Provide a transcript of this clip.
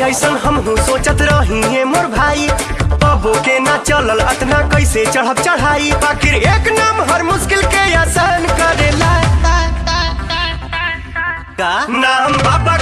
ऐसन हम सोचत रही है मोर भाई बाबो के ना चलल अतना कैसे चढ़ब चढ़ाई आखिर एक नाम हर मुश्किल के आसान करेला का नाम बाबा